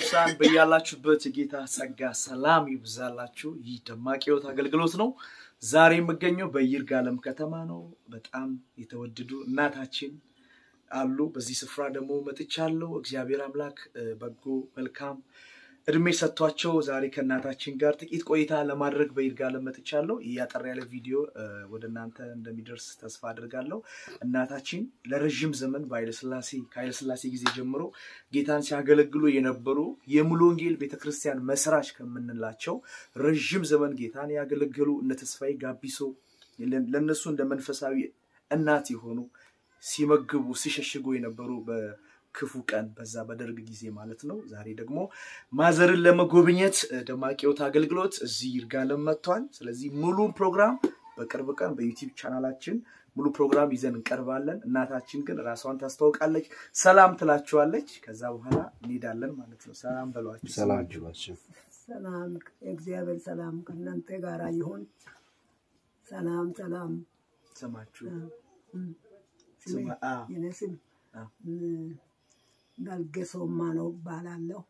ቅዱሳን በያላችሁበት የጌታ ጸጋ ሰላም ይብዛላችሁ። ይህ ደማቅ ሕይወት አገልግሎት ነው። ዛሬ የምገኘው በይርጋለም ከተማ ነው። በጣም የተወደዱ እናታችን አሉ። በዚህ ስፍራ ደግሞ መጥቻለሁ። እግዚአብሔር አምላክ በጎ መልካም እድሜ ሰጥቷቸው ዛሬ ከእናታችን ጋር ጥቂት ቆይታ ለማድረግ በይርጋለም መጥቻለሁ። ይህ ያጠር ያለ ቪዲዮ ወደ እናንተ እንደሚደርስ ተስፋ አድርጋለሁ። እናታችን ለረዥም ዘመን በኃይለስላሴ ከኃይለስላሴ ጊዜ ጀምሮ ጌታን ሲያገለግሉ የነበሩ የሙሉ ወንጌል ቤተክርስቲያን መስራች ከምንላቸው ረዥም ዘመን ጌታን ያገለገሉ እነ ተስፋዬ ጋቢሶ ለእነሱ እንደ መንፈሳዊ እናት የሆኑ ሲመግቡ ሲሸሽጉ የነበሩ ክፉ ቀን በዛ በደርግ ጊዜ ማለት ነው። ዛሬ ደግሞ ማዘርን ለመጎብኘት ደማቅ ሕይወት አገልግሎት እዚህ ይርጋለም መጥቷል። ስለዚህ ሙሉ ፕሮግራም በቅርብ ቀን በዩቲዩብ ቻናላችን ሙሉ ፕሮግራም ይዘን እንቀርባለን። እናታችን ግን ራሷን ታስታውቃለች፣ ሰላም ትላችኋለች። ከዛ በኋላ እንሄዳለን ማለት ነው። ሰላም በሏቸው። ሰላም ጅባቸው ሰላም የእግዚአብሔር ሰላም ከእናንተ ጋር ይሁን። ሰላም ሰላም። ስማችሁ ስሜ ስማ- አዎ። የኔ ስም አዎ። ዳልጌሶማ ነው እባላለሁ።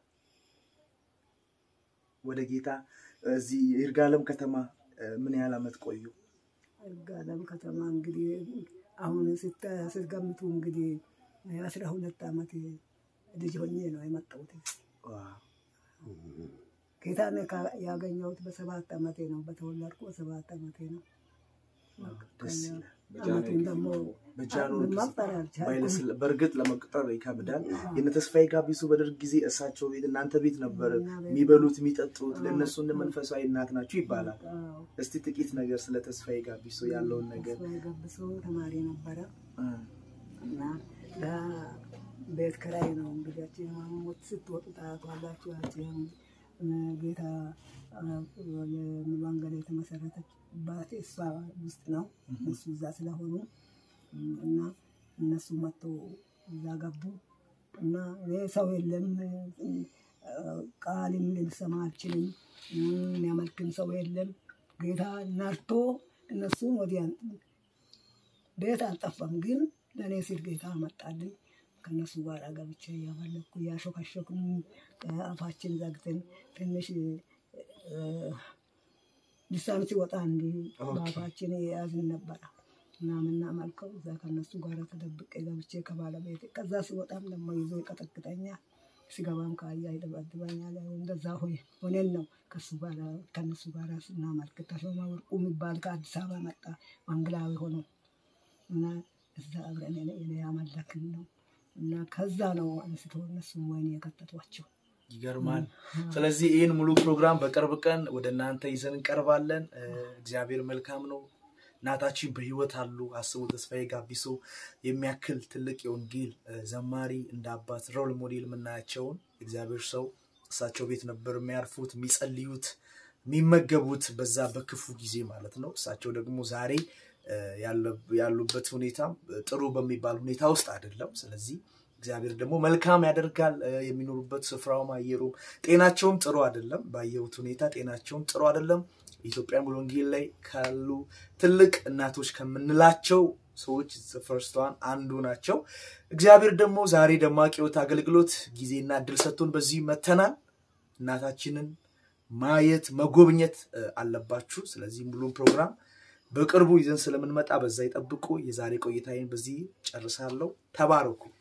ወደ ጌታ እዚህ ይርጋለም ከተማ ምን ያህል ዓመት ቆዩ? ጋለም ከተማ እንግዲህ አሁን ስተ- ስትገምቱ እንግዲህ አስራ ሁለት ዓመት ልጅ ሆኜ ነው የመጣሁት። ዋው። ጌታን ካ- ያገኘሁት በሰባት ዓመቴ ነው። በተወለድኩ በሰባት ዓመቴ ነው። ደስ ይላል። ዓመቱን ደግሞ በጃንሆይ ጊዜ መቁጠር አልቻልኩም። በኃይለስላ- በእርግጥ ለመቁጠር ይከብዳል። የነ ተስፋዬ ጋቢሶ በደርግ ጊዜ እሳቸው ቤት እናንተ ቤት ነበር እኛ ቤት የሚበሉት የሚጠጡት፣ ለእነሱ እንደ መንፈሳዊ እናት ናችሁ ይባላል። አዎ። እስቲ ጥቂት ነገር ስለ ተስፋዬ ጋቢሶ ያለውን ነገር ተስፋዬ ገብሶ ተማሪ ነበረ እ፣ እና ለቤት ኪራይ ነው እንግዲህ ማሞት ስትወጡ ታያቷላችሁ። ያችን ጌታ ወንጌል የተመሰረተችባት እሷ ውስጥ ነው። እነሱ እዛ ስለሆኑ እና እነሱ መጥቶ እዛ ገቡ እና እኔ ሰው የለም ቃልም ልሰማ አልችልም፣ የሚያመልክም ሰው የለም። ጌታ ነርቶ እነሱን ወዲያ ቤት አልጠፋም፣ ግን ለእኔ ሲል ጌታ መጣልኝ። ከእነሱ ጋር ገብቼ እያመለኩ እያሾካሾክን አፋችን ዘግተን ትንሽ እ፣ ልሳን ሲወጣ እንዲህ በአፋችን የያዝን ነበረ እና ምናመልከው እዛ ከእነሱ ጋር ተደብቄ ገብቼ ከባለቤት ከዛ ሲወጣም ደግሞ ይዞ ይቀጠቅጠኛል። ሲገባም ከአያ ይደበድበኛል። እንደዛ ሆይ ሆነን ነው ከሱ ጋር ከእነሱ ጋር ስናመልክ ተሾመ ወርቁ የሚባል ከአዲስ አበባ መጣ ወንጌላዊ ሆኖ እና እዛ አብረን እኔ ያመለክን ነው እና ከዛ ነው አንስቶ እነሱም ወይኔ የከተቷቸው። ይገርማል። ስለዚህ ይህን ሙሉ ፕሮግራም በቅርብ ቀን ወደ እናንተ ይዘን እንቀርባለን። እ፣ እግዚአብሔር መልካም ነው። እናታችን በሕይወት አሉ። አስቡ ተስፋዬ ጋቢሶ የሚያክል ትልቅ የወንጌል እ፣ ዘማሪ እንደ አባት ሮል ሞዴል የምናያቸውን እግዚአብሔር ሰው እሳቸው ቤት ነበር የሚያርፉት፣ የሚጸልዩት፣ የሚመገቡት በዛ በክፉ ጊዜ ማለት ነው። እሳቸው ደግሞ ዛሬ እ፣ ያለ- ያሉበት ሁኔታም ጥሩ በሚባል ሁኔታ ውስጥ አይደለም። ስለዚህ እግዚአብሔር ደግሞ መልካም ያደርጋል። እ፣ የሚኖሩበት ስፍራውም አየሩም ጤናቸውም ጥሩ አይደለም። ባየሁት ሁኔታ ጤናቸውም ጥሩ አይደለም። ኢትዮጵያ ሙሉ ወንጌል ላይ ካሉ ትልቅ እናቶች ከምንላቸው ሰዎች ፈርስቷን አንዱ ናቸው። እግዚአብሔር ደግሞ ዛሬ ደማቅ ሕይወት አገልግሎት ጊዜና እድል ሰጥቶን በዚህ መተናል። እናታችንን ማየት መጎብኘት እ፣ አለባችሁ። ስለዚህ ሙሉም ፕሮግራም በቅርቡ ይዘን ስለምንመጣ በዛ ይጠብቁ። የዛሬ ቆይታዬን በዚህ ጨርሳለሁ። ተባረኩ።